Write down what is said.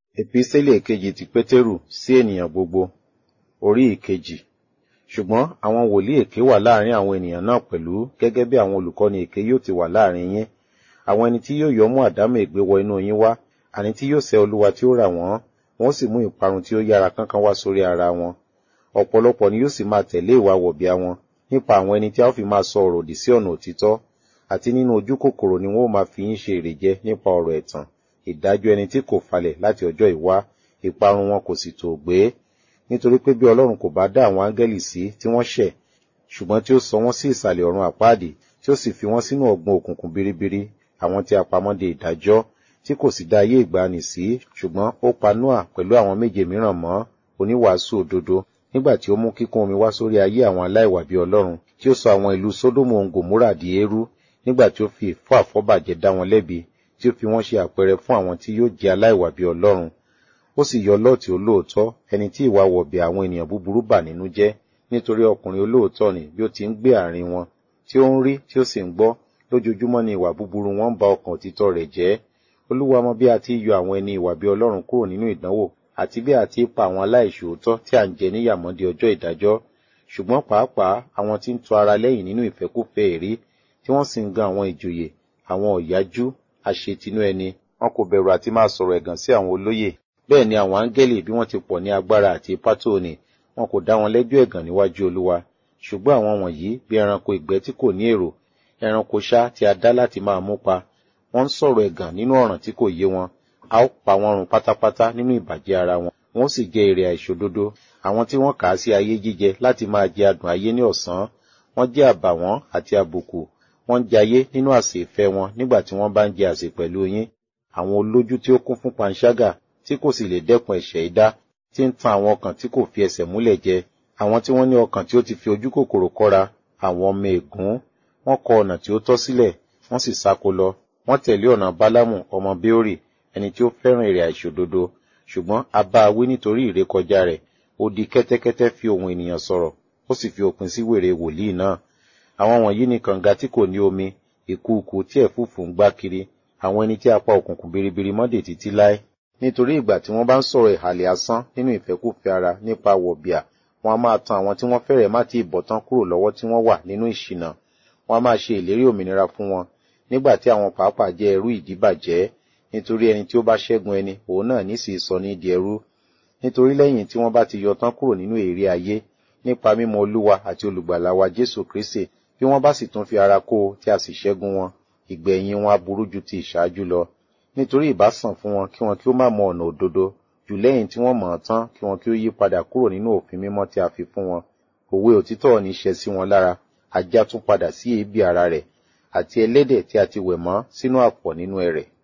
Epísítélì èkejì ti Pétérù sí ènìyàn gbogbo, orí ìkejì. Ṣùgbọ́n àwọn wòlíì èké wà láàrin àwọn ènìyàn náà pẹ̀lú gẹ́gẹ́ bí àwọn olùkọ́ni èké yóò ti wà láàrin yín. Àwọn ẹni tí yóò yọ mú àdámọ̀ ègbé wọ inú yín wá, àní tí yóò sẹ́ Olúwa tí ó rà wọ́n, wọ́n sì mú ìparun tí ó yára kánkán wá sórí ara wọn. Ọ̀pọ̀lọpọ̀ ni yóò sì máa tẹ̀lé ìwà wọ̀bìà wọn nípa àwọn ẹni tí a ó fi máa sọ ọ̀rọ̀ òdì sí ọ̀nà òtítọ́, àti nínú ojú kòkòrò ni wọ́n ó máa fi yín ṣe èrèjẹ nípa ọ̀rọ̀ ẹ̀tàn, ìdájọ́ ẹni tí kò falẹ̀ láti ọjọ́ ìwá, ìparun wọn kò sì tòò gbé. Nítorí pé bí Ọlọ́run kò bá dá àwọn áńgẹ́lì sí tí wọ́n ṣẹ̀, ṣùgbọ́n tí ó sọ wọ́n sí ìsàlẹ̀ ọ̀run àpáàdì, tí ó sì fi wọ́n sínú ọ̀gbun òkùnkùn biribiri, àwọn tí a pamọ́ de ìdájọ́, tí kò sì dá ayé ìgbàanì sí, ṣùgbọ́n ó pa Nóà pẹ̀lú àwọn méje mìíràn mọ́, oníwàásù òdodo, nígbà tí ó mú kíkún omi wá sórí ayé àwọn aláìwà bí Ọlọ́run, tí ó sọ àwọn ìlú Sódómù ohun Gòmórà di eérú, nígbà tí ó fi ìfọ́ àfọ́bàjẹ́ dá wọn lẹ́bi, tí ó fi wọ́n ṣe àpẹẹrẹ fún àwọn tí yóò jẹ́ aláìwà bí Ọlọ́run. Ó sì yọ Lọ́ọ̀tì olóòótọ́, ẹni tí ìwà wọ̀bìà àwọn ènìyàn búburú bà nínú jẹ́, nítorí ọkùnrin olóòótọ́ ni bí ó ti ń gbé àárín wọn, tí ó ń rí tí ó sì ń gbọ́, lójoojúmọ́ ni ìwà búburú wọn ń ba ọkàn òtítọ́ rẹ̀ jẹ́. Olúwa mọ bí a ti yọ àwọn ẹni ìwà bí Ọlọ́run kúrò nínú ìdánwò, àti bí a ti pa àwọn aláìṣòótọ́ tí à ń jẹ níyàmọ́ di ọjọ́ ìdájọ́. Ṣùgbọ́n pàápàá àwọn tí ń tọ ara lẹ́yìn nínú ìfẹ́kúfẹ̀ẹ́ èrí, tí wọ́n sì ń gan àwọn ìjòyè, àwọn ọ̀yájú, àṣetinú ẹni, wọn kò bẹ̀rù àti máa sọ̀rọ̀ ẹ̀gàn sí àwọn olóyè. Bẹ́ẹ̀ ni àwọn áńgẹ́lì bí wọ́n ti pọ̀ ní agbára àti ipá tó ní, wọn kò dá wọn lẹ́jọ́ ẹ̀gàn níwájú Olúwa. Ṣùgbọ́n àwọn wọ̀nyí bí ẹranko ìgbẹ́ tí kò ní èrò, ẹranko ṣá tí a dá láti máa mú pa. Wọ́n ń sọ̀rọ̀ ẹ̀gàn nínú ọ̀ràn tí kò yé wọn. A ó pa wọ́n run pátápátá nínú ìbàjẹ́ ara wọn. Wọ́n sì jẹ èrè àìṣòdodo. Àwọn tí wọ́n kà á sí ayé jíjẹ láti máa jẹ adùn ayé ní ọ̀sán. Wọ́n jẹ́ àbàwọ́n àti àbùkù. Wọ́n ń jayé nínú àsè ìfẹ́ wọn nígbà tí wọ́n bá ń jẹ àsè pẹ̀lú yín. Àwọn olójú tí ó kún fún panṣágà tí kò sì lè dẹ́kun ẹ̀ṣẹ̀ idá, tí ń tan àwọn ọkàn tí kò fi ẹsẹ̀ múlẹ̀ jẹ. Àwọn tí wọ́n ní ọkàn tí ó ti fi ojú kòkòrò kọ́ra, àwọn ọmọ ègún. Wọ́n kọ ọ̀nà tí ó tọ́ sílẹ̀, wọ́n sì sáko lọ. Wọ́n tẹ̀lé ọ̀nà Bálámù ọmọ Béórì, ẹni tí ó fẹ́ràn èrè àìṣòdodo. Ṣùgbọ́n a bá a wí nítorí ìrékọjá rẹ̀. Ó di kẹ́tẹ́kẹ́tẹ́ fi ohùn ènìyàn sọ̀rọ̀, ó sì fi òpin sí wèrè wòlíì náà. Àwọn wọ̀nyí ni kànga tí kò ní omi, ìkùukù tí ẹ̀fúùfù ń gbá kiri, àwọn ẹni tí a pa òkùnkùn biribiri mọ́dè títí láé. Nítorí ìgbà tí wọ́n bá ń sọ̀rọ̀ ìhàlẹ̀ asán nínú ìfẹ́kúfẹ̀ẹ́ ara nípa wọ̀bìà, wọn a máa tan àwọn tí wọ́n fẹ́rẹ̀ má ti ìbọ̀tán kúrò lọ́wọ́ tí wọ́n wà nínú ìṣìnà. Wọn a máa ṣe ìlérí òmìnira fún wọn, nígbà tí àwọn pàápàá jẹ́ ẹrú ìdíbàjẹ́, nítorí ẹni tí ó bá ṣẹ́gun ẹni, òun náà ní sì sọ ní di ẹrú. Nítorí lẹ́yìn tí wọ́n bá ti yọ tán kúrò nínú èrè ayé, nípa mímọ̀ Olúwa àti olùgbàlà wa Jésù Kristi, bí wọ́n bá sì tún fi ara kó o tí a sì ṣẹ́gun wọn, ìgbẹ̀yìn wọn aburú ju ti ìṣáájú lọ. Nítorí ìbá sàn fún wọn kí wọn kí ó má mọ ọ̀nà òdodo, jù lẹ́yìn tí wọ́n mọ̀ ọ́n tán kí wọn kí ó yí padà kúrò nínú òfin mímọ́ tí a fi fún wọn. Òwe òtítọ́ ní ṣẹ sí wọn lára, ajá tún padà sí èébì ara rẹ̀, àti ẹlẹ́dẹ̀ tí a ti wẹ̀ mọ́ sínú àpọ̀ nínú ẹrẹ̀.